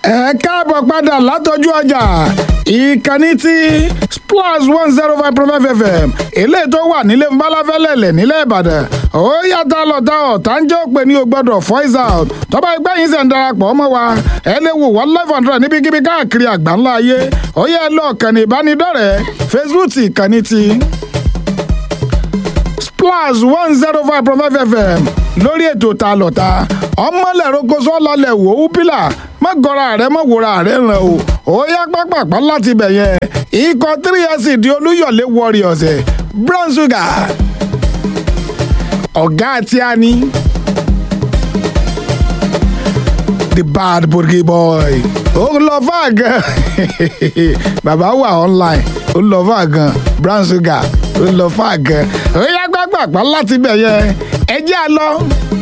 ẹ káàbọ̀ padà látọjú ọjà ìkànnì tí splash one zero five point five fm eléyìí tó wà nílé nbalafẹ́lẹ́lẹ̀ nílẹ̀ ìbàdàn ó yàtọ̀ lọ́tà ọ̀tá ń jẹ́ òpè ní o gbọ́dọ̀ voice out tọ́ba ẹgbẹ́ yìí ṣẹ̀ ń darapọ̀ mọ́ wa ẹ lè wò wọ́n live hundred níbikíbi káàkiri àgbáńlá ayé ó yẹ lọ kànnì ìbánidọ́rẹ̀ẹ́ facebook ìkànnì tí splash one zero five point five fm lórí ètò ta lọ́ta ọmọlẹ̀ rogoṣọ́ lálẹ́ wò ó pílà má gọra rẹ má wòra rẹ ràn o ó yá pápápá láti bẹ̀ yẹn ikọ̀ three years di olúyọ̀lé warriors ẹ̀ brown sugar ọ̀gá àti ani the bad burgi boy ó lọ fà gan bàbá wà online ó lọ fà gan brown sugar ó lọ fà gan ó yá pápápá láti bẹ̀ yẹn ẹ jẹ́ a lọ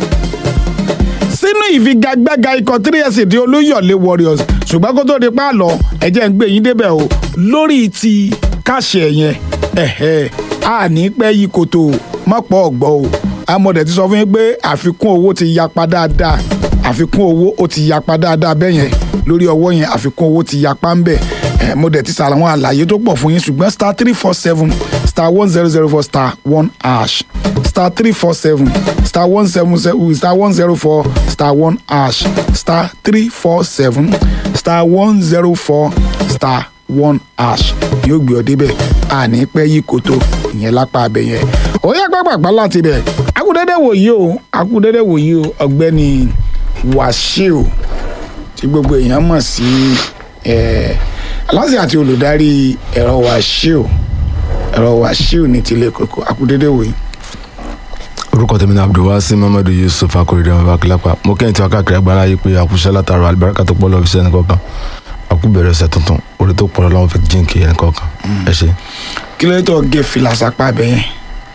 sínú ìfigagbága ikọ̀ tíríẹ̀sì di olóyọ̀lé warriors ṣùgbọ́n kó tó di pa lọ ẹ̀jẹ̀ ń gbé yín débẹ̀ o lórí ti káṣẹ̀ yẹn ẹ̀hẹ́ a ní pẹ́ yí koto mọ́pọ̀ ọ̀gbọ́ o amọ̀dẹ̀ ti sọ fún yín pé àfikún owó ti yapa dáadáa àfikún owó ó ti yapa dáadáa bẹ́ẹ̀ yẹn lórí ọwọ́ yẹn àfikún owó ti yapa ń bẹ̀ ẹ̀ mo dẹ̀ ti sàlàwọn àlàyé tó pọ̀ fún yín ṣùgbọ́n star three four seven star one zero zero four star one hash star three four seven star one seven seven star one zero four star one hash star three four seven star one zero four star one hash yóò gbé ọ débẹ̀ àní pẹ́ yí koto ìyẹn lápá abẹ yẹn ó yẹ pápápá láti bẹ̀ akúndédé wòyí o akúndédé wòyí o ọ̀gbẹ́ni wàṣíù tí gbogbo èèyàn mọ̀ sí aláṣẹ àti olùdarí ẹ̀rọ wàṣíù ẹ̀rọ wàṣíù ní tilẹ̀ kòkó akúndédé wòyí orúkọ tèmi ní abdulwasi mamadu yusuf akorede ọmọ akilapa mo kẹ́yìn tí wọ́n káàkiri agbára yìí pé àkúṣe látara alibarika tó pọ̀ lọ́wọ́ fi sẹ́ni kọ̀ọ̀kan àkúbẹ̀rẹ̀ ọ̀sẹ̀ tuntun orí tó pọ̀ lọ́wọ́ fi jíǹkì ẹni kọ̀ọ̀kan ẹ ṣe. kí ló tó gé fìlà sápá abẹ yẹn.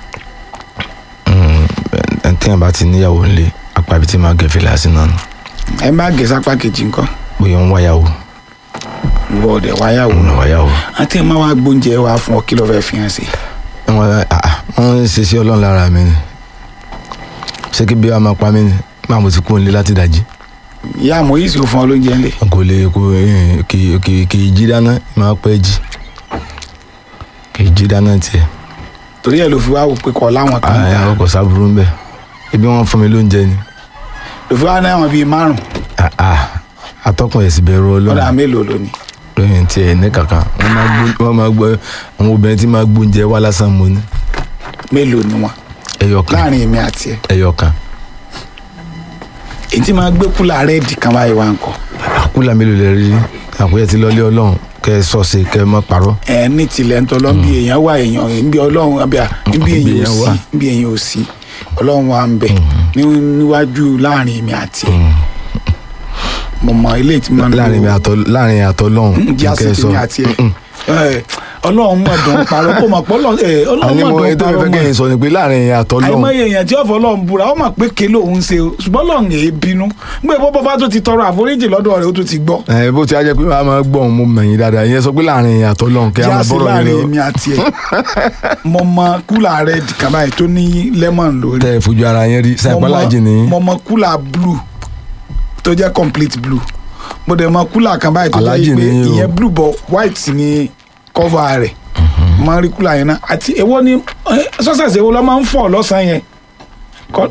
ẹni tí yẹn bá ti níyàwó ńlẹ̀ apá ibi tí máa gẹ̀ fìlà sí náà nù. ẹ má gé sápá kejì nǹkan bóyá ń wáyàwó ìwọ ọdẹ wáyàwó ń wáyàwó. àti ẹ má wá gbóúnjẹ wá fún ọ kí ló fẹ́ fi hàn sí. wọ́n ń ṣe sí ọlọ́run lára mi ni ṣé kí bí wàá máa pa mí ni máa mo ti kú nílé láti dàjí. ìyá àmọ́ yìí sì fún ọ lóúnjẹ ńlẹ̀. kò lè kò kì kì kì í jí dáná máa pẹ́ jí kì í jí dáná tiẹ̀. torí ẹ ló fi wá wò pé kọ láwọn kan àyà dá ọkọ̀ sábúrú ń bẹ̀ ibi wọn fún mi lóúnjẹ ni. ló fi wá náà wọn bíi márùn Ah, ah, atọ́kùn ẹ̀sìn bẹ̀rù ọ̀dà ọlọ́run mélòó lónìí. lóyún tiẹ̀ ní kankan wọ́n máa gbó wọ́n máa gbọ́ àwọn obìnrin tí máa gbóúnjẹ wá lásán mo ní mélòó ni wọn ẹyọ kan láàrin èmi àti ẹ ẹyọ kan èyí tí máa gbé kúlà rẹ́ẹ̀dì kan báyìí wá ń kọ. àkúlà mélòó lè rí àkúyẹ ti lọlé ọlọ́run kẹ́ ẹ sọ̀ọ́sì kẹ́ ẹ má parọ́ ẹ ní tilẹ̀ ń tọ́lọ́ bí èèyàn wà èèyàn níbi ọlọ́run àbí à níbi Bí èèyàn ò èèyàn sí wà. níbi èèyàn ò sí ọlọ́run wa ń bẹ̀ ní- níwájú láàrin èmi àti ẹ mo mọ ilé tí mo ń lò láàrin mi àtọ láàrin àtọ lọ́hùn jẹ́ kẹ́ ẹ àsìkò sọ mi àti ẹ Ẹ, ọlọ́run mọ̀ dùn parọ́ kó mọ̀ pọ́ ọlọ́run àní mọ̀ mo dùn ètò parọ́ ìfẹ́ mọ̀ kẹ́yìn sọ ni pé láàrin àtọ lọ́hùn àìmọye èèyàn tí ọ̀fọ̀ ọlọ́run búra ó mọ̀ pé ké lòun ṣe o ṣùgbọ́n ọlọ́run èé bínú gbé bọ́ bá tó ti tọrọ àforíjì lọ́dọ̀ rẹ̀ ó tún ti gbọ́ ẹ bó ti á jẹ́ pé màá máa gbọ́ òun mo mẹ̀yìn dáadáa ìyẹn sọ pé láàrin àtọ lọ́hùn kẹ́ ẹ máa jáde bọ́rọ̀ yín láàrin lọ èmi àti ẹ mo mọ kúlà rẹ kàbá yìí tó ní lemon lórí tẹ́ ẹ fojú ara yẹn rí Mo sẹ́yìn mọ- pàlájì ní mo mọ kúlà blue tó jẹ́ complete blue mo dẹ̀ mọ kúlà kan báyìí tó jẹ́ Aláàjì pé ni o. ìyẹn blue bọ̀ white ni cover rẹ̀ mo máa ń rí kúlà yẹn náà àti èwo ni sọ́sẹ̀sì èwo ló máa ń fọ̀ lọ́sàn-án yẹn Kọ́-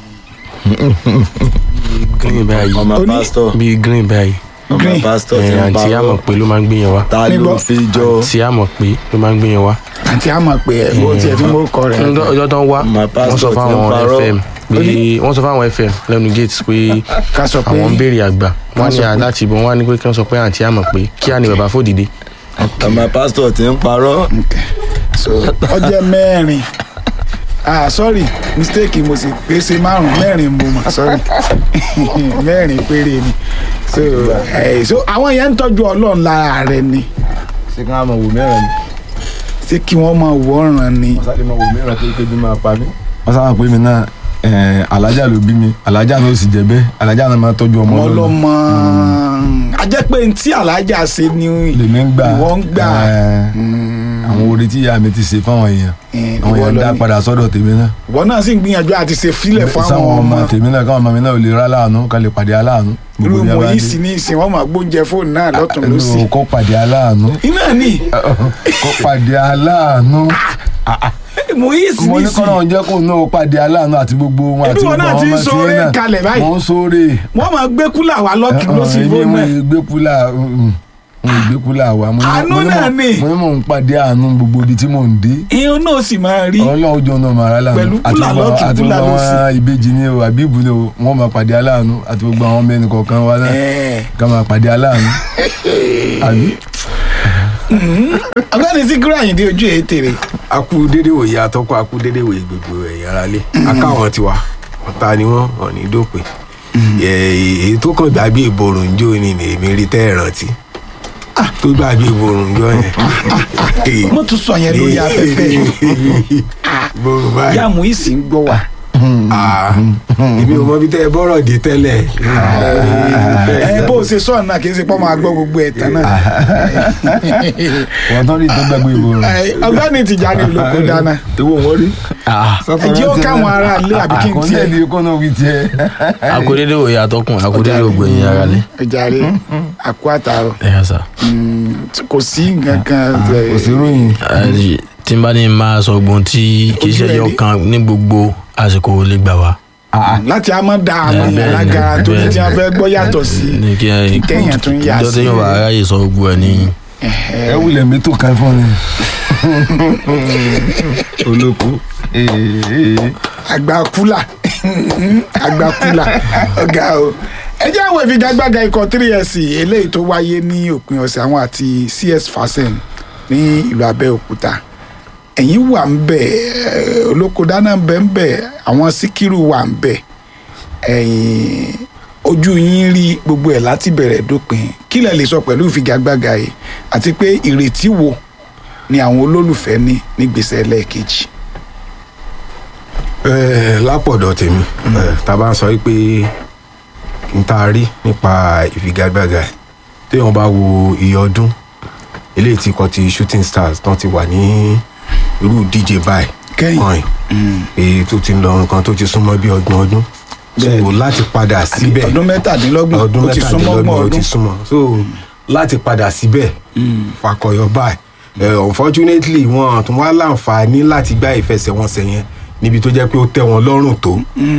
green báyìí ọmọ Oní- pásítọ̀ bíi green báyìí ọmọ Green. pásítọ̀ ti ẹ ń àǹtí àmọ̀ parọ́ pé ló máa ń gbé yẹn wá ta ló Nígbọ́. fi jọ àǹtí àmọ̀ pé ló máa ń gbé yẹn wá. àti àmọ̀ pé ẹ̀wọ́ tiẹ̀ tí mo kọ rẹ̀ Ọjọ́- ọjọ́ tó ń wá My wọ́n sọ pastor ti ń fáwọn parọ́. fm pé wọ́n sọ fáwọn fm lẹ́nu gate pé ká sọ pé àwọn ń béèrè àgbà wọ́n sọ ní pé- láti ìbọn wọ́n á ní pé kí wọ́n sọ pé àǹtí àmọ̀ pé kí á ní bàbá fòdìdé. ọmọ pásítọ̀ ti ń parọ́ Okay. so ọjọ́ mẹ́rin ah sorry mistake mo sì pé ṣe márùn mẹ́rin mo mà sorry mẹ́rin péré ni so eh, so àwọn yẹn ń tọ́jú ọlọ́run lára rẹ ni ṣé kí wọ́n máa wò mẹ́rin ni ṣé kí wọ́n máa wọ́ràn ni wọ́n sáré máa wò mẹ́rin tó kébi máa pa mí. wọ́n sábà pé mi náà ẹ̀, alájà ló bí mi alájà náà ó sì jẹ́ bẹ́ẹ̀ alájà náà máa tọ́jú ọmọ ọmọ ọlọ́run. ọlọ́mọ a jẹ́ pé ntí alájà ṣe ni lèmi ń gbà ìwọ ń gbà ẹ̀, àwọn oore tí ìyá mi ti ṣe fáwọn èèyàn Eh, àwọn ìwọ èèyàn lọ dá ni. padà sọ́dọ̀ tèmi náà ìwọ náà sì ń gbìyànjú àti ṣe fílẹ̀ fún sáwọn àwọn ọmọ ọmọ tèmi náà káwọn ọmọ mi náà ò lè rá láàánú ká lè pàdé aláàánú irú Gbogbo ní mo abá yìí dé. sí ní ìsìn wọn máa gbóúnjẹ fóònù náà lọ́tún lọ́sì ẹnu kọ́ pàdé aláàánú iná ni kọ́ pàdé aláàánú mo yìí sí mo ní ní ìsìn kọ́nà jẹ́ kó náà pàdé aláàánú àti gbogbo wọn àti Ebi wọn gbogbo náà àwọn ti ń ọmọ tí sóore náà kalẹ̀ báyìí. wọ́n ń sóore wọ́n máa gbé kúlà wá lọ́tún lọ́sì èmi fóònù mo náà gbé kúlà mo gbé kúlà wa mo ní- Àánú mo ní náà mò- ni. mo ní mò ń pàdé àánú gbogbo ibi tí mò ń dé ìhun náà sì máa rí ọlọ́run jọ náà màrá lánàá Pẹ̀lú àti kúlà gbogbo lọ́tún, àti kúlà gbogbo lósì. àwọn ìbejì ni o àbíbù ni o wọ́n máa pàdé aláàánú àti gbogbo àwọn mẹ́rin kọ̀ọ̀kan wa náà Ẹ̀ẹ́. ká máa pàdé aláàánú àbí. ọgbẹ́ni síkírù àyìndé ojú ẹ̀ tèrè akú dédé wòye atọ́kọ̀ akú dédé wòye gbogbo ẹ̀yà ara lé akáwọn tiwa ọ̀tá ni wọ́n ọ̀ní dópin èyí tó kàn gbàgbé ìborùn jó ni ni èmi rí tẹ́ ẹ̀ rántí tó gbàgbé ìborùn jó yẹn. mo tún sọ yẹn lórí afẹ́fẹ́ ìborùn báyìí yá mo yìí sì ń gbọ́ wa Ah, èmi ò mọ bí tẹ́ ẹ bọ́rọ̀ dé tẹ́lẹ̀. ẹ bó o ṣe sọ náà kì í ṣe pọ́ máa gbọ́ gbogbo ẹ̀ tán náà wọ́n tán rí tó gbàgbé ìborùn. Ẹ, ọgbẹ́ni Tìjàní olóko dáná ìwọ wọ́n rí. ẹ jẹ́ ó káwọn ará ilé àbí kí n àkọsílẹ̀ tiẹ̀ ni kó náà wí tiẹ̀. akódédé òye atọ́kùn akódédé ògbẹ̀yìn ara lé. ẹ̀jàre àkó àtàrọ̀ ẹ yà sá. Mm, kò sí nǹkan kan kò sí ròyìn. Ẹ, tí n bá ní máa sọ gbọ́n tí kì í ṣe Ojú ẹ̀ ẹyọ rí. kan ní gbogbo àsìkò lè gbà wá. láti a máa da àwọn Bẹ́ẹ̀ èèyàn ni, lágara tó ní tí wọ́n bẹ́ẹ̀ fẹ́ gbọ́ yàtọ̀ sí ní kí ẹ kéèyàn tún yà ìjọ sí téèyàn bá aráyè sọ gbogbo ẹ ní. ẹ wulẹ̀ mi tó kan fún mi. olóko. àgbà kúlà àgbà kúlà ọ̀gá o ẹ jẹ́ àwọn ìfigagbága ikọ̀ 3SC eléyìí tó wáyé ní òpin ọ̀sẹ̀ àwọn àti CS Fasen ní ìlú Abẹ́òkúta ẹ̀yin wà ń bẹ̀ ẹ̀, olóko dáná ń bẹ̀ ń bẹ̀ àwọn síkírù wà ń bẹ̀ ẹ̀yin ojú yín rí gbogbo ẹ̀ láti bẹ̀rẹ̀ dópin kí lẹ lè sọ pẹ̀lú ìfigagbága yìí àti pé ìrètí wo ni àwọn olólùfẹ́ ní nígbèsè ẹlẹ́ẹ̀kejì. Eh, lápọ̀dọ̀ tèmi eh, tá a bá ń sọ pé n ta rí nípa ìfigagbága ẹ̀ téèyàn bá wo iye ọdún eléyìí tí kò ti shooting stars tán ti wà ní irú díje báyìí Kẹ́yìn. kàn yìí pé tó ti ń lọ nǹkan tó ti súnmọ́ bí ọgbọ̀n ọdún so Bẹ́ẹ̀ni. láti padà síbẹ̀ ọdún mẹ́tàdínlọ́gbọ̀n ọdún ó ti súnmọ́ ọgbọ̀n mẹ́tàdínlọ́gbọ̀n ó ti ọdún súnmọ́ so láti padà síbẹ̀ fakọyọ báyìí Eh, unfortunately wọn tún wá láǹfààní láti gbá ìfẹsẹ̀wọnsẹ̀ yẹn níbi tó jẹ́ pé ó tẹ́ wọn lọ́rùn tó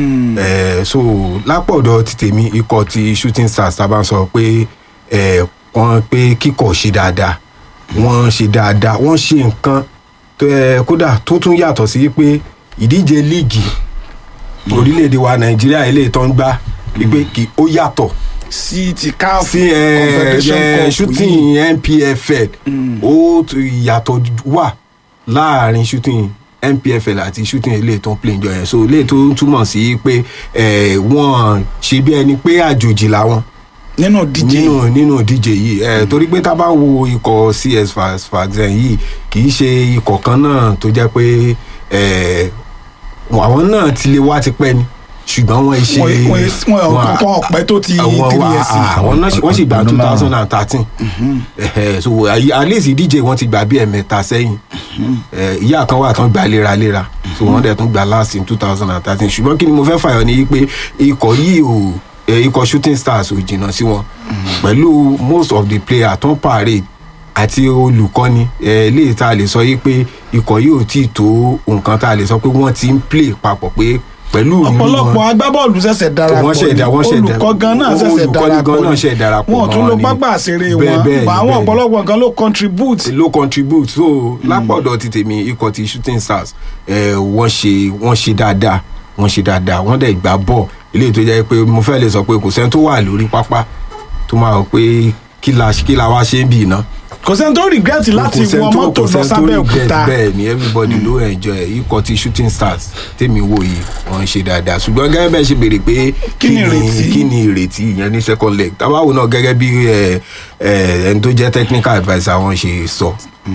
Eh, so lápọ̀dọ̀ ti tèmi ikọ̀ ti shooting stars tá a bá ń sọ pé eh, wọ́n pé kíkọ̀ ṣe dáadáa wọ́n ṣe dáadáa wọ́n ṣe nǹkan tó, eh, kódà tó tún yàtọ̀ sí pé ìdíje líìgì orílẹ̀-èdè wa nàìjíríà eléyìí tó ń gbá wípé kí ó yàtọ̀ sí ti CAF sí ẹ Confederation ẹ Cup yìí. shooting npfl ó tu- ìyàtọ̀ wà láàrin shooting npfl àti shooting eléyìí tó ń play jọ yẹn so eléyìí tó ń túmọ̀ sí pé ẹ, wọ́n ṣe bí ẹni pé àjòjì làwọn nínú díje nínú nínú ìdíje yìí ẹ torí pé tá a bá wo ikọ̀ cs faxen yìí kì í ṣe ikọ̀ kan náà tó jẹ́ pé ẹ, àwọn náà ti lè wá tipẹ́ ni ṣùgbọ́n wọ́n ṣe wọn wọn wọn kankan ọpẹ tó ti àwọn three wa years àwọn náà wọ́n sì gba Ọdún two márùn-ún. thousand and thirteen so at at least ìdíje wọn ti gbà bí ẹ̀mẹ́ta sẹ́yìn Eh, ìyá kan wà tán gbà léraléra so wọ́n dẹ̀ tún gbà last in two thousand and thirteen ṣùgbọ́n kí ni mo fẹ́ fàyọ ni pé ikọ̀ yìí ò eh, ikọ̀ shooting stars ò jìnnà sí wọn pẹ̀lú most of the players tó ń parade àti olùkọ́ni eh, eléyìí tá a lè sọ yìí pé ikọ̀ yìí ò tí ì tó nǹkan tá a lè sọ pé wọ́n ti ń play papọ̀ pé pẹ̀lú ìrírí wọn- ọ̀pọ̀lọpọ̀ agbábọ́ọ̀lù ṣẹ̀ṣẹ̀ darapọ̀ wọ́n ṣẹ̀ dá- wọ́n ṣẹ̀ dá- olùkọ́ gan náà ṣẹ̀ṣẹ̀ olùkọ́ni darapọ̀ gan náà ṣẹ̀ darapọ̀ wọn ò tún mọ́ lo ni. pápá àṣeré Bẹ́ẹ̀, wọn bẹ́ẹ̀ ni, bá àwọn bẹ́ẹ̀ ni. ọ̀pọ̀lọpọ̀ nǹkan ló contribute ló contribute so lápọ̀dọ̀ ti tèmi ikọ̀ ti shooting stars eh, wọ́n ṣe wọ́n ṣe dáadáa wọ́n ṣe dáadáa wọ́n dẹ̀ gbá bọ̀ eléyìí tó jẹ́ pé mo fẹ́ lè sọ pé kò sẹ́ni tó wà lórí pápá tó máa rò pé kí la kí la wá ṣe ń bì iná. kò sẹ́ni tó regret láti Kò sẹ́ni wọ tó- mọ́tò kò lọ sẹ́ni tó sábẹ́ regret òkúta bẹ́ẹ̀ ni everybody ló enjoy ẹ̀. ikọ̀ ti shooting stars tèmi wò yìí wọ́n ń ṣe dáadáa ṣùgbọ́n gẹ́gẹ́ bẹ́ẹ̀ ṣe béèrè pé Kí ni ìrètí? kí ni ìrètí ìyẹn ní second leg tábàwò náà gẹ́gẹ́ bí ẹ, ẹ, ẹni tó jẹ́ technical adviser wọn ṣe sọ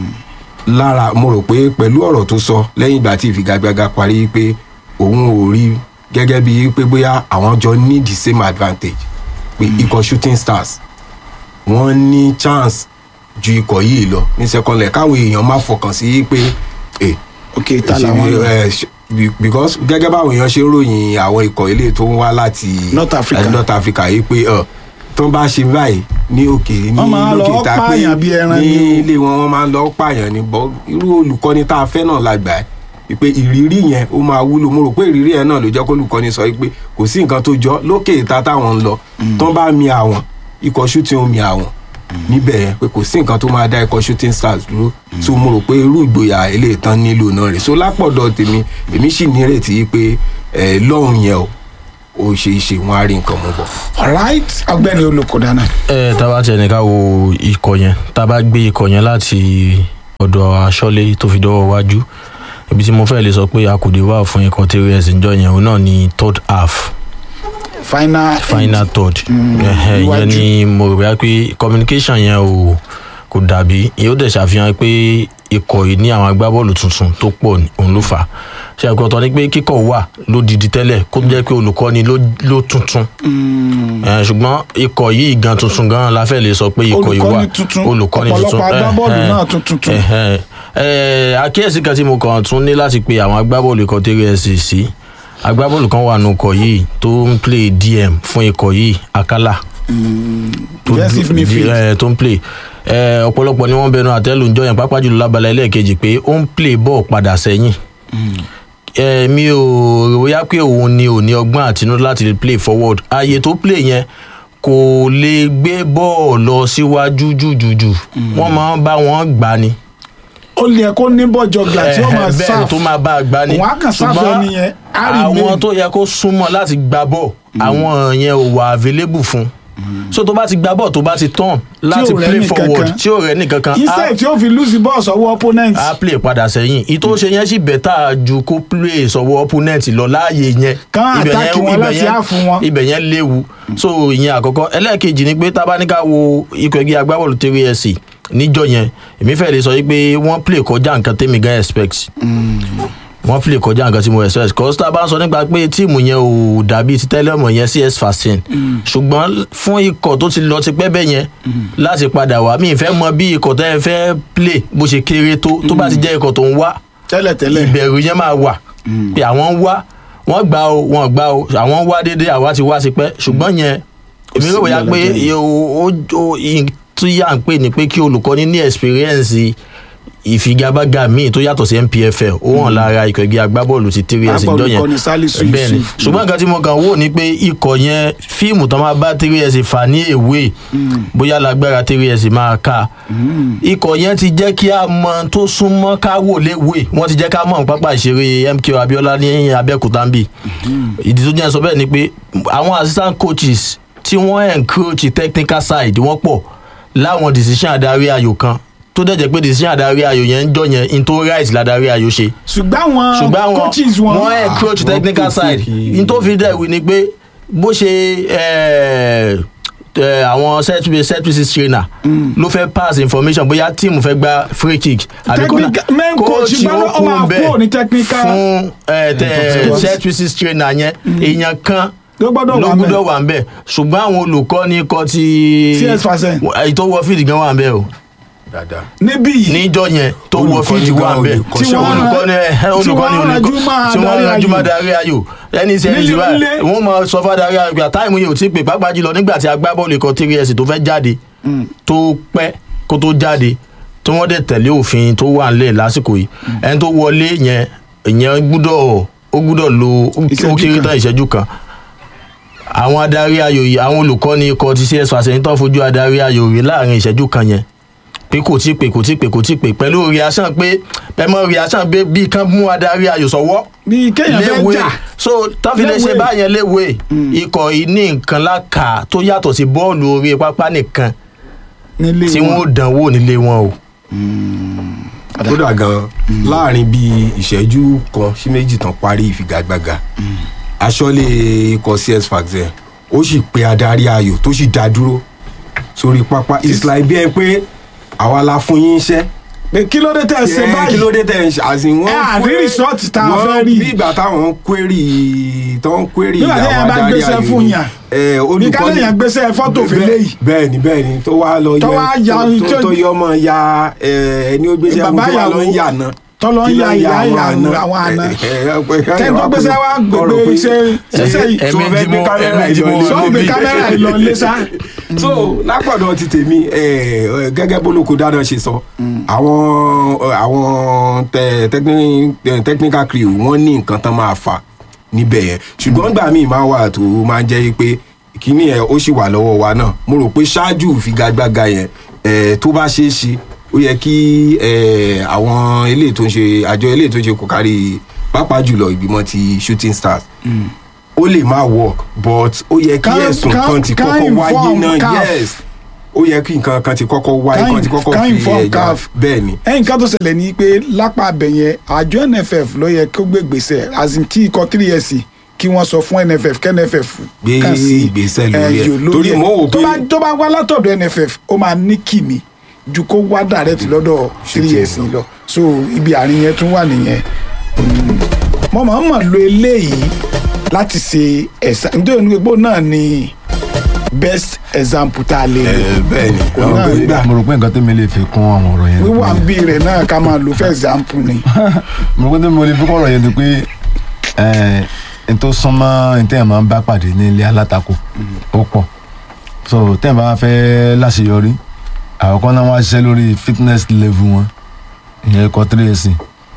lára mo rò pé pẹ̀lú ọ̀rọ̀ tó sọ lẹ́yìn ìgbà tí ìfigagbága parí pé òun ò rí gẹ́gẹ́ bí pé bóyá àwọn jọ ní the same advantage pé ikọ̀ shooting stars wọ́n ní chance ju ikọ̀ yìí lọ ní second leg káwọn èèyàn má fọkàn sí pé eh, ok ta ṣe- làwọn lọ eh, ṣe- be- because gẹ́gẹ́ báwọn èèyàn ṣe ń ròyìn àwọn ikọ̀ ilé tó ń wá láti North Africa. láti North Africa yìí pé uh, tán bá ṣe báyìí ní òkè ní Wọ́n máa lọ lókè tá a pé pààyàn bí ẹran ní ni o. ilé wọn wọ́n máa ń lọ pààyàn ní bọ́ irú olùkọ́ni tá a fẹ́ náà la gbà ẹ́ wípé ìrírí yẹn ó máa wúlò mo rò pé ìrírí yẹn náà ló jẹ́ kó olùkọ́ni sọ wípé kò sí nǹkan tó jọ lókè ìta táwọn ń lọ tán bá mi àwọn ikọ̀ shooting ó mi àwọn níbẹ̀ yẹn pé kò sí nǹkan tó máa dá ikọ̀ shooting stars dúró tó mo rò pé irú ìgboyà eléyìí tán nílò náà rè so lápọ̀dọ̀ tèmi èmi sì nírètí pé ẹ̀ lọ́hùn yẹn o ó ṣe é ṣe wọn á rí nǹkan mú bọ̀. alright ọgbẹ́ni olùkọ́dá náà ẹ tá a bá tiẹ̀ ní ká wo ikọ̀ yẹn tá a bá gbé ikọ̀ yẹn láti ọ̀dọ̀ aṣọ́lé tó fi dọ́wọ́ wájú ibi tí mo fẹ́ lè sọ pé akùdé wà fún ikọ̀ trs ńjọ yẹn òun náà ní third half final final third Ẹhẹ́, iwájú. ìyẹn ni mo rò bá pé communication yẹn ò kò dàbí yóò dẹ̀ ṣàfihàn pé ikọ̀ yìí ní àwọn agbábọ́ọ̀lù tuntun tó pọ̀ ní- òun ló fà á ṣe àgbọ̀tọ̀ ni pé kíkọ̀ wà lódìdí tẹ́lẹ̀ kó jẹ́ pé olùkọ́ni ló ló tuntun Ẹ, ṣùgbọ́n ikọ̀ yìí gan tuntun gan la fẹ́ lè sọ pé ikọ̀ yìí wà Olùkọ́ni tuntun, olùkọ́ni tuntun ọ̀pọ̀lọpọ̀ agbábọ́ọ̀lù Ẹhẹ́, náà tún tuntun. ẹhẹ́. Ẹ, àkíyèsí kan tí mo kàn tún ní láti pe àwọn agbábọ́ọ̀lù ikọ̀ trs sí agbábọ́ọ̀lù kan wà nù ikọ̀ yìí tó ń play dm fún ikọ̀ yìí akala tó defensive dú- midfield. ẹ, tó ń play ẹ, ọ̀pọ̀lọpọ̀ ni wọ́n bẹnu àtẹ́lù ń jọyàn pápá jùlọ lábala ẹlẹ́ẹ̀kejì pé ó ń play ball padà sẹ́yìn ẹ, mi ò rò bóyá pé òun ni ò ní ọgbọ́n àtinúdá láti lè play forward ààyè tó play yẹn kò lè gbé bọ́ọ̀ lọ síwájú jùjùjù wọ́n máa ń bá wọn gbà ni ó lè kó ní bọ́jọ gbà tí ó máa bẹ́ẹ̀ ni sáf tó máa bá a gbà ni òun á kàn sáfù Ṣùgbọ́n ẹni yẹn á rí àwọn mail. tó yẹ kó súnmọ́ láti gba bọ́ọ̀ àwọn yẹn ò wà available fún so tó bá ti gba bọ́ọ̀ tó bá ti tán láti ò rẹ́ play ní forward kankan. tí ò rẹ́ nìkankan instead tí ó fi lose the ball sọ́wọ́ opponent á play padà sẹ́yìn ìtò ṣe yẹn sì bẹ́tà ju kó play sọ́wọ́ opponent lọ láàyè yẹn Kán Ibẹ̀ attack yẹn- wọn ibẹ̀ láti yẹn- half wọn. ibẹ̀ yẹn léwu so ìyẹn àkọ́kọ́ ẹlẹ́ẹ̀kejì ni pé tábánikà wo ikọ̀ ẹgbẹ́ agbábọ́ọ̀lù three ẹ̀sì níjọ yẹn èmi fẹ́ lè sọ yìí pé wọ́n play kọjá nǹkan tẹ́mi gan expect wọ́n play kọjá nǹkan tí mo expect cause tá a bá ń sọ nípa pé tíìmù yẹn ò dàbí ti tẹ́lẹ̀ mọ̀ yẹn cs fasin ṣùgbọ́n fún ikọ̀ tó ti lọ ti pẹ́ bẹ́ẹ̀ yẹn láti padà wá mi ì fẹ́ mọ bí ikọ̀ tẹ́ ẹ fẹ́ play bó ṣe kéré tó tó bá ti jẹ́ ikọ̀ tó ń wá tẹ́lẹ̀tẹ́lẹ̀ ìbẹ̀rù yẹn máa wà pé àwọn ń wá wọ́n gbà o wọ́n gbà o àwọn ń wá déédéé àwa ti wá sí pẹ́ ṣùgbọ́n yẹn èmi rò bóyá pé ìyàlẹ́jẹ̀ yìí. o- o- o- ìyìn tí yà ń pè ní pé kí olùkọ́ni ní experience ìfigagbága míì tó yàtọ̀ sí npfl ó hàn lára ikọ̀ ẹgbẹ́ agbábọ́ọ̀lù ti three years Pápá ìjọ yẹn olùkọ́ni Salisu bẹ́ẹ̀ ni Yusuf. ṣùgbọ́n nǹkan tí mo kàn wò ni pé ikọ̀ yẹn fíìmù tó máa bá three years fà ní èwe bóyá lágbára three years máa ká ikọ̀ yẹn ti jẹ́ kí a mọ tó súnmọ́ ká wò léwe wọ́n ti jẹ́ ká mọ̀ pápá ìṣeré mk abiola ní abẹ́òkúta ń bì ìdí tó jẹ́ sọ bẹ́ẹ̀ ni pé àwọn assistant coaches tí wọ́n encroach technical side wọ́n pọ̀ láwọn decision adarí ayò kan tó dẹ̀ jẹ́ pé decision adarí ayò yẹn ń jọ yẹn into right ladarí ayò ṣe ṣùgbọ́n àwọn ṣùgbọ́n àwọn coaches wọn wọ́n encroach wọ́n technical kò side fìkì- n tó fi dẹ̀ wí ni pé bó ṣe eh, eh, àwọn set piece set pieces trainer ló fẹ́ pass information bóyá tíìmù fẹ́ gba free kick àbí corner. Technical- main coach Coach bá lọ- ó ó máa kú bẹ́ẹ̀ kúrò ní technical- fún eh, tẹ- tó ti wá. set pieces trainer yẹn èèyàn kan ló gbọ́dọ̀ ló wà gbúdọ̀ mẹ́ wà ń bẹ̀ ṣùgbọ́n àwọn olùkọ́ni kọ́ ti CS Fasen. èyí tó wọ fíìdì gan wà ń bẹ̀ o dáadáa. níbí yìí níjọ yẹn tó wọ Olùkọ́ni fíìdì wà gan ń bẹ̀ olùkọ́ṣẹ́ Tí wọ́n- olùkọ́ni ẹ tí olùkọ́ni wọ́n olùkọ́ ranjú máa tí wọ́n darí ranjú ayò. máa darí ayò ẹni sẹ́yìn Nílé ìṣúra nílé. wọ́n máa sọ fún adarí ayò pé táìmù yìí ò tí ì pè pàápàá jùlọ nígbà tí agbábọ́ọ̀lù ikọ̀ three years tó fẹ́ jáde tó pẹ́ kó tó jáde tí wọ́n dẹ̀ tẹ̀lé òfin tó wà nílẹ̀ lásìkò yìí ẹni tó wọlé yẹn ìyẹn gbúdọ̀ ó gbúdọ̀ lo ó Ìṣẹ́jú kéré kan. tán ìṣẹ́jú kan àwọn adarí ayò yìí àwọn olùkọ́ni ikọ̀ ti cs fàṣẹyìn tó fojú adarí ayò rí láàrin ìṣẹ́jú kan yẹn pé kò tí pé kò tí pé kò tí pé pẹ̀lú reaction pé pẹ̀mọ́ reaction pé bí kan mú adarí ayò sọ́wọ́ bí kéèyàn fẹ́ léwe jà so tọ́fi lè ṣe Léwe. báyẹn léwe ikọ̀ yìí ní nǹkan láka tó yàtọ̀ sí bọ́ọ̀lù orí pápá nìkan nílé tí wọ́n ó dán wò nílé wọn o. kódà gan láàrin bíi ìṣẹ́jú kan sí méjì tán parí ìfigagbága aṣọ́lé ikọ̀ cs faxen ó sì pe adarí ayò tó sì dá dúró sórí pápá islam bí ẹ pé àwa la fún yín iṣẹ́ pé kí ló dé tẹ̀ ṣe Eh, báyìí kí ló dé tẹ̀ ń ṣe àsìn wọ́n Ẹ à ní query- result tá a wọ́n- fẹ́ rí. bí ìgbà táwọn query tó ń query Nígbà tí àwọn èèyàn bá adarí gbéṣẹ́ ayò fún ni. yàn. Eh, bí olùkọ́ni- káléèyàn gbéṣẹ́ fọ́tò Bẹ́ẹ̀- fẹ́lẹ́ yìí bẹ́ẹ̀ni bẹ́ẹ̀ni tó wá lọ Tó yọ wá ya- tó- tó- tó yọ ọmọ ya eh, ẹni ó gbéṣẹ́ fún Bàbá tó wá lọ ń ìyàwó. yà náà tọ́lọ́ ń kí ya ló ń ìyá ìyá àna? àwọn àna Ẹ- ẹ- ẹ- ẹ- ẹ- tẹ́ni tó ẹ- gbéṣẹ́ wá ọ̀rọ̀ gbogbo pé- iṣẹ́ ṣiṣẹ́ yìí Ẹ̀mí So, fẹ́ tí gbé mo- kámẹ́rà ẹ̀mí tí mo ìlọlé. sọ gbé níbi. kámẹ́rà ìlọ lé sá. so lápọ̀dọ̀ ti tèmi ẹ, ẹ, gẹ́gẹ́ bólókò dáná ṣe sọ àwọn ẹ, àwọn tẹ- techni- ẹ, technical crew wọ́n ní nǹkan tán máa fà níbẹ̀ yẹn ṣùgbọ́n gbà míì máa wà tó máa ń jẹ́ pé kíní ẹ̀ ó sì wà lọ́wọ́ wa náà mo rò pé ṣáájú ìfigagbága yẹn ẹ, tó bá ṣeé ṣe ó yẹ kí ẹ, àwọn eléyìí tó ń ṣe àjọ eléyìí tó ń ṣe kò kárí pàápàá jùlọ ìgbìmọ̀ ti shooting stars ó lè má work but ó yẹ kí Ká- ẹ̀sùn ká- kan ti ká kọ́kọ́ wáyé inform náà CAF. yes ó yẹ kí nǹkan kan ti kọ́kọ́ wáyé Ká kan ti kọ́kọ́ ká fi inform ẹ̀já CAF. bẹ́ẹ̀ ni ẹ̀yìn ká tó ṣẹlẹ̀ ní pé lápá abẹ yẹn àjọ nff ló yẹ kó gbé gbèsè àzìn kí ikọ̀ three years kí wọ́n sọ fún nff kẹ́ nff Gbé kàn sí ìgbésẹ̀ lórí ẹ̀. ẹ̀yọ̀ Torí mo wò tó pé- bá tó bá wá látọ̀dọ̀ nff ó máa ní kìmí ju kó wá direct lọ́dọ̀ three years lọ so ibi àárín yẹn tún wà nìyẹn mo máa ń mọ̀ lo eléyìí láti ṣe ẹ̀sà nítorí onígbò náà ni best example tá a lè lò Ẹ, bẹ́ẹ̀ ni Òun náà Àwọn gbà. mo rò pé nǹkan tẹ́mi lè fi kún àwọn ọ̀rọ̀ yẹn ni wíwà ń pé- bí rẹ̀ náà ká máa lò fẹ́ example ni. mo rò pé tẹ́mi mo lè fi kún ọ̀rọ̀ yẹn ni pé ẹ̀ n tó súnmọ́ n tẹ́yàn máa ń bá pàdé ní ilé alátakò ó pọ̀ so tẹ́yàn bá fẹ́ láṣeyọrí àkọ́kọ́ náà wọ́n á ṣiṣẹ́ lórí fitness level wọn ìyẹn ikọ̀ tírèsì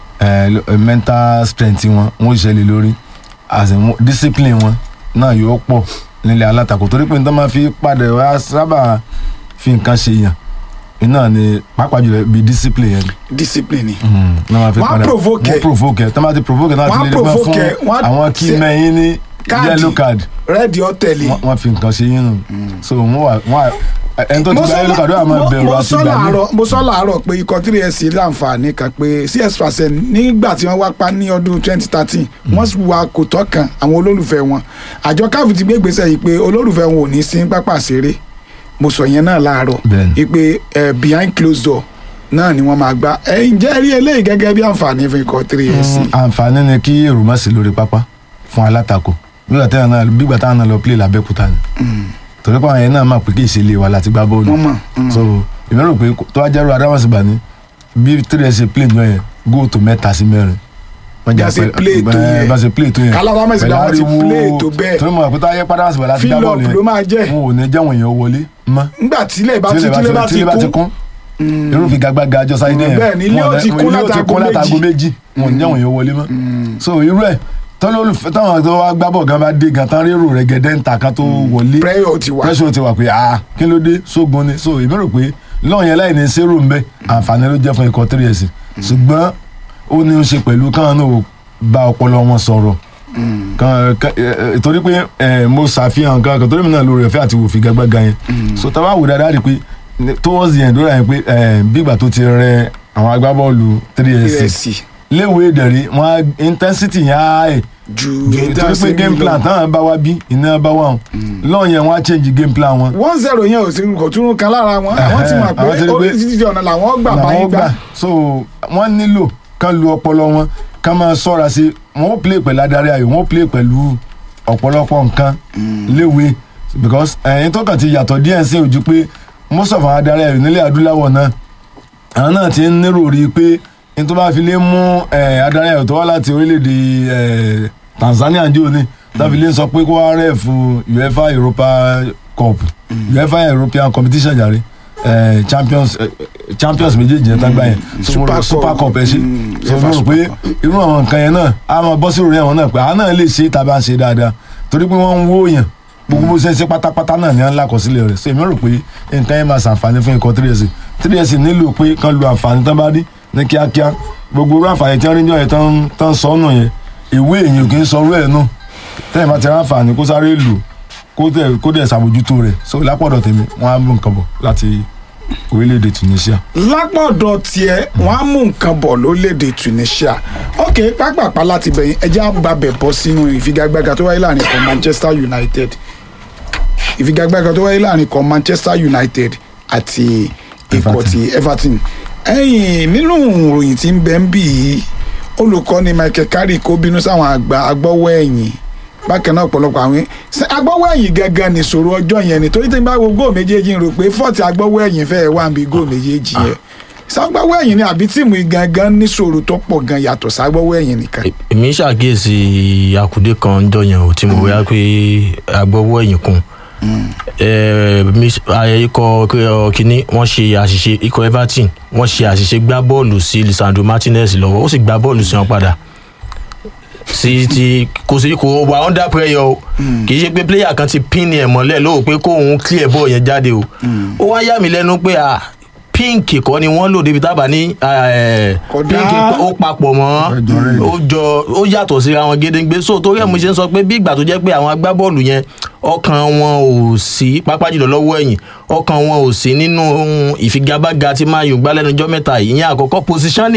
mental strength wọn wọ́n ṣiṣẹ́ lé lórí as in wọ́n- discipline wọn náà yóò pọ̀ nílé alátakò torí pé n tó máa fi padà wá sábà fi nǹkan ṣe yàn iná ni pàápàá jùlọ bí discipline yẹn discipline ni. náà máa fi Wọ́n á padà provoke ẹ. wọ́n provoke ẹ tó máa ti provoke ẹ náà Wọ́n á ti lè gbọ́n provoke ẹ, fún wọ́n á àwọn kí ṣe- mẹ́yìn ní Káàdì. yellow card rẹ́ẹ̀dì ọ̀tẹ̀lì. wọ́n wọ́n fi nǹkan ṣe yín nù so wọ́n wà wọ́n wà ẹni tó ti gba yellow card ó wà máa bẹ̀rù mo àti sọ gbà mí láàárọ̀ mo sọ láàárọ̀ pé ikọ̀ three s láǹfààní kan pé cs percent nígbà tí wọ́n wá pa ní ọdún twenty thirteen wọ́n sì wà kò tọ́ kan àwọn olólùfẹ́ wọn àjọ káfí ti gbé ìgbésẹ̀ yìí pé olólùfẹ́ wọn ò ní sí pápá ṣeré mo sọ yẹn náà láàárọ̀ Bẹ́ẹ̀ni. wípé eh, behind closed door náà ni wọ́n máa gbá ẹ ǹjẹ́ rí eléyìí gẹ́gẹ́ bí àǹfààní fún ikọ̀ three s. àǹfààní ni kí èrò má sí lórí pápá fún alátakò bígbà táwọn náà bígbà táwọn náà lọ play lábẹ́kúta ni torí pé àwọn yẹn náà máa pè kí ìṣẹ̀lẹ̀ wa láti gbá bọ́ọ̀lù wọ́n mọ̀ so èmi rò pé tó wá jẹ́rú adámọ̀sígbà ni bí three ṣe play jọ yẹn góòtù mẹ́ta sí mẹ́rin wọ́n Bá ṣe play tó yẹn. bá ṣe play tó yẹn Kálá Adámọ̀sígbà wọ́n ti pẹ̀lú ariwo- play tó bẹ́ẹ̀. torí mo rò pé tó wáyé pátámọ̀sígbà láti gbá Fill up bọ́ọ̀lù yẹn ló máa jẹ́. wọn ò ní jẹ́wọ̀n yẹn wọlé mọ́ nígbà tílẹ̀ bá ti tílé tílẹ̀ bá tílé bá ti ti kún kún irú fi gagbága àjọ sáyé Mm, yẹn bẹ́ẹ̀ ni, ilé wọn ó ti ò ní- kún ilé ó ti látago kún látago méjì. méjì wọn ò ní jẹ́wọ̀n yẹn wọlé mọ́ so irú ẹ̀ tọ́lọ́lùfẹ́ táwọn tó wá gbábọ̀ gan bá dé gan tán rérò rẹ̀ gẹ́dẹ́ ń ta kan tó wọlé prayer ti wà. pressure ti wà pé ah kí ló dé sógun ni so èmi rò pé lọ́ọ̀ yẹn láì ní zero ń bẹ àǹfààní ló jẹ́ fún ikọ̀ three years ṣùgbọ́n ó ní í ṣe pẹ̀lú káwọn náà ò bá ọpọlọ wọn sọ̀rọ̀ kan kan- ẹ, ẹ, torí pé ẹ, mo ṣàfihàn kan kan torí mi náà lórí ẹ̀fẹ́ àti òfin gbàgbàgà yẹn so tá a bá wò dáadáa rí i pé ní- towards the end ó rà yẹn pé ẹ, bí ìgbà tó ti rẹ àwọn agbábọ́ọ̀lù three years ìrẹsì léwu ìdẹ̀rí wọn intensity yẹn á ẹ̀ ju torí pé game plan táwọn bá wá bí iná bá wà wọn lọ́ọ̀ yẹn wọ́n á change game plan wọn one zero yẹn ò sí kò tún kan lára wọn àwọn ti mọ̀ àwọn ti pé rí pé oríṣiríṣi ọ̀nà làwọn gbà làwọn báyìí gbà gbà so wọ́n nílò kán lu ọpọlọ wọn kán máa ṣọ́ra sí wọ́n ó play pẹ̀lú adarí ayò wọ́n ó play pẹ̀lú ọ̀pọ̀lọpọ̀ nǹkan léwe because ẹ̀yin tó kàn ti yàtọ̀ díẹ̀ sí ojú pé most of àwọn adarí ayò nílẹ̀ adúláwọ̀ náà àwọn náà ti ń nírò rí i pé ní tó bá fi lè mú eh, adarí ayò tó wá láti orílẹ̀-èdè eh, Tanzania jò ní tó fi lè sọ pé kó wá rẹ̀ fún UEFA Europa Cup UEFA European competition jàre eh, champions eh, champions méjèèjì yẹn tágbá yẹn So, mo rò- Super super Cup. cup ẹ ṣe Mm, so UEFA mo rò Super pé Cup. irú àwọn nǹkan yẹn náà a máa bọ́ sí ìròyìn àwọn náà pé àwọn náà lè ṣe é tá a bá ń ṣe dáadáa torí pé wọ́n ń wó yàn gbogbo bó ṣe ń ṣe pátápátá náà ní à ń lákọsílẹ̀ rẹ̀ so èmi rò pé nǹkan yẹn máa ṣàǹfààní fún ikọ̀ 3S 3S nílò pé kán lu àǹfààní tán bá rí ní kíákíá gbogbo irú àǹfààní tí wọ́n rí jọ yẹn tán tán sọ nù yẹn ìwé èyàn kì í sọ orú ẹ̀ nù tẹ́yìn bá ti rán àǹfààní kó sáré lù kó dẹ̀ kó dẹ̀ ṣàbójútó rẹ̀ so lápọ̀dọ̀ tèmi wọ́n á mú nǹkan bọ̀ láti orílẹ̀-èdè Tunisia. lápọ̀dọ̀ tiẹ̀ wọ́n á mú nǹkan bọ̀ lórílẹ̀‐èdè Tunisia ok pápápá láti bẹ̀yìn ẹjẹ́ àgbàbẹ̀ bọ́ sínú ìfigagbága tó wáyé láàrin ikọ̀ Manchester United ìfigagbága tó wáyé láàrin ikọ̀ Manchester United àti ikọ̀ Everton. ti Everton ẹ̀yìn nínú ìròyìn tí ń bẹ ń bì í olùkọ́ni Michael Carrick kó bínú sáwọn àgbà agbọ́wọ́ ẹ̀yìn bákan náà ọ̀pọ̀lọpọ̀ àwọn ṣe agbọ́wọ́ ẹ̀yìn gangan nìṣòro ọjọ́ yẹn ni torí tí n bá wo góò méjèèjì ń rò pé fọ́ọ̀tì agbọ́wọ́ ẹ̀yìn fẹ́ẹ́ wà níbi góò méjèèjì yẹn ságbáwọ́ ẹ̀yìn ni àbí tíìmù yìí gangan níṣòro tó pọ̀ gan yàtọ̀ ságbáwọ́ ẹ̀yìn nìkan. èmi ṣàkíyèsí àkùdé kan jọ yẹn ò tí mo wíwá pé agbọ́wọ́ ẹ̀yìn kun Eh, mis- ayẹ ikọ̀ eh, kínní wọ́n ṣe àṣìṣe ikọ̀ everton wọ́n ṣe àṣìṣe gbá bọ́ọ̀lù sí lisandro martinez lọ́wọ́ ó sì gbá bọ́ọ̀lù sí wọn padà sí ti kò sí kò wà under pressure o kì í ṣe pé player kan ti pin ẹ̀ mọ́lẹ̀ lóò pé kóun clear ball yẹn jáde o ó wá yà mí lẹ́nu pé ah pink kọ́ ni wọ́n lò débi tábà ní eh, Kódà. pink ó papọ̀ mọ́ ó jọ ó yàtọ̀ síra wọn gédéǹgbé so torí ẹ̀ mo ṣe ń sọ pé bí ìgbà tó jẹ́ pé àwọn agbábọ́ọ̀lù yẹn ọkàn wọn ò sí pápá jùlọ lọ́wọ́ ẹ̀yìn ọkàn wọn ò sí nínú ìfigagbága tí máa yùn gbá lẹ́nujọ́ mẹ́ta yìí ìyẹn àkọ́kọ́ positioning